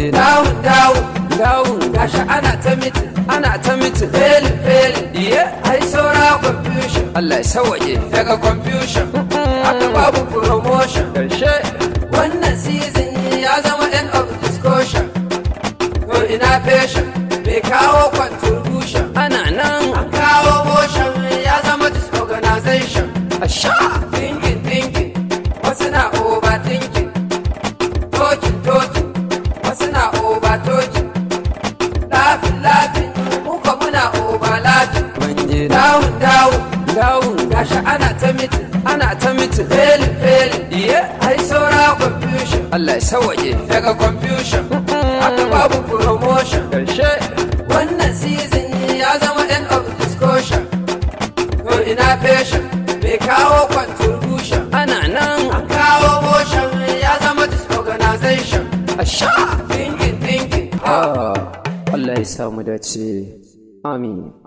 ji dawun dawun dawun gashi ana ta mitin ana ta mitin felin felin iye ai saura confusion Allah ya sawaye daga confusion aka babu promotion karshe wannan season ya zama end of discussion to ina fashion bai kawo contribution ana nan an kawo motion ya zama disorganization a sha thinking thinking wasu na overthinking talking talking wasu na over talking laughing laughing muka muna over laughing dawun dawun dawun gashi ana ta mitin ana ta mitin felin felin iye ai saura confusion Allah ya sawaye daga confusion aka babu promotion karshe wannan season ya zama end of discussion to ina fashion bai kawo contribution ana nan an kawo motion ya zama disorganization a sha thinking thinking Allah ya samu dace amin